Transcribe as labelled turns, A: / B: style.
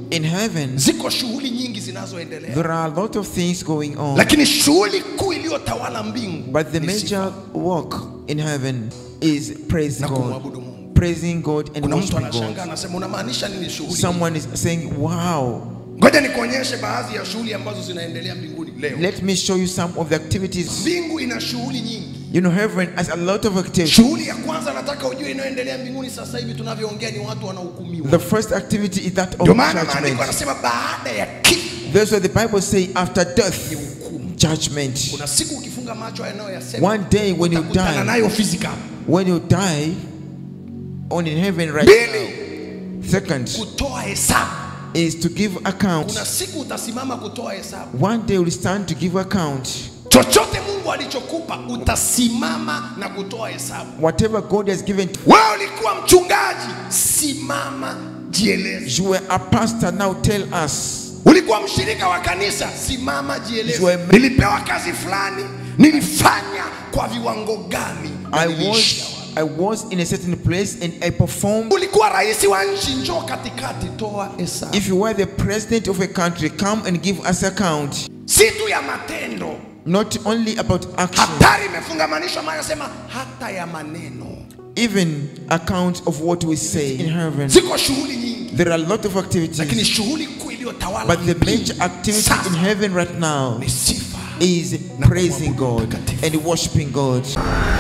A: In heaven,
B: ziko shughuli nyingi zinazoendelea
A: there are a lot of things going on,
B: lakini shughuli kuu iliyotawala mbingu
A: but the
B: ni sifa
A: major work in heaven is praise
B: na
A: God,
B: kumwabudu Mungu.
A: praising God and
B: Kuna mtu
A: worshiping
B: anashangaa
A: God.
B: anasema, unamaanisha nini shughuli?
A: Someone is saying, Wow,
B: Ngoja nikuonyeshe baadhi ya shughuli ambazo zinaendelea mbinguni leo.
A: let me show you some of the activities.
B: Mbingu ina shughuli nyingi.
A: You know, heaven has a lot of activities.
B: Shughuli ya kwanza nataka ujue inayoendelea mbinguni sasa hivi tunavyoongea ni watu wanahukumiwa.
A: The first activity is that of
B: Ndio maana maandiko
A: judgment.
B: anasema baada ya kifo
A: That's what the Bible say after death,
B: ni hukumu.
A: judgment.
B: Kuna siku ukifunga macho yanayoyasema
A: One day when you
B: utakutana
A: die,
B: nayo physical.
A: when you die, on in heaven right
B: Mbili,
A: now. Second
B: kutoa hesabu.
A: is to give account.
B: Kuna siku utasimama kutoa hesabu.
A: One day will stand to give account.
B: Chochote Mungu alichokupa utasimama na kutoa hesabu.
A: Whatever God has given,
B: Wewe ulikuwa mchungaji, simama jieleze.
A: you were a pastor. Now tell us.
B: Ulikuwa mshirika wa kanisa, simama
A: You
B: jieleze.
A: are-
B: Nilipewa kazi fulani, nilifanya kwa viwango gani? na
A: I
B: niliishia
A: was
B: wapi?
A: I was in a certain place and I performed.
B: Ulikuwa rais wa nchi, njoo katikati, toa hesabu.
A: If you were the president of a country, come and give us account.
B: Si tu ya matendo,
A: Not only about action,
B: hatari imefungamanishwa, maana sema hata ya maneno.
A: even account of what we say in heaven.
B: Ziko shughuli nyingi,
A: There are a lot of
B: lakini
A: activities,
B: shughuli kuu iliyotawala
A: but the
B: mbingu
A: major activity
B: sasa
A: in heaven right now
B: ni sifa.
A: is praising God and worshiping God.